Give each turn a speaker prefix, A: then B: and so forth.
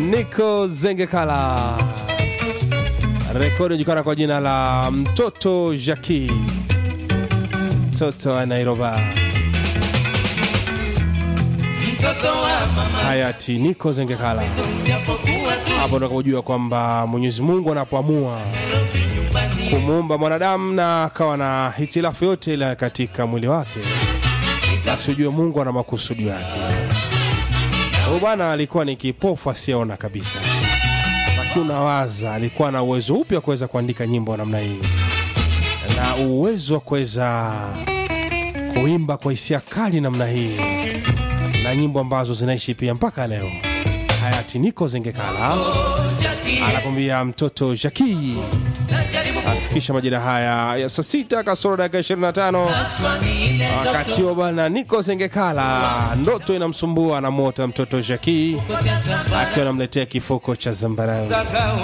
A: Nico Zengekala, rekodi inajulikana kwa jina la mtoto Jaki, mtoto wa Nairobi,
B: mtoto wa mama
A: hayati Nico Zengekala.
B: japokuwa tu
A: Hapo ndo kujua kwamba Mwenyezi Mungu anapoamua
B: Nairobi nyumbani
A: kumuumba mwanadamu na akawa na hitilafu yote ile katika mwili wake, basi ujue Mungu ana makusudi yake. Huyu bwana alikuwa ni kipofu asiyeona kabisa, lakini unawaza alikuwa na uwezo upi wa kuweza kuandika nyimbo namna hii na uwezo wa kuweza kuimba kwa hisia kali namna hii na nyimbo ambazo zinaishi pia mpaka leo. Hayati Nico Zengekala
B: Jackie
A: anakwambia mtoto Jaki
B: najaribu
A: kufikisha majira haya ya saa sita kasoro dakika 25
B: kuswali ile
A: wakati wa bwana Niko Zengekala, ndoto inamsumbua na mota mtoto Jaki
B: ndoto ya
A: akiwa anamletea kifuko cha zambarau.
B: zambarau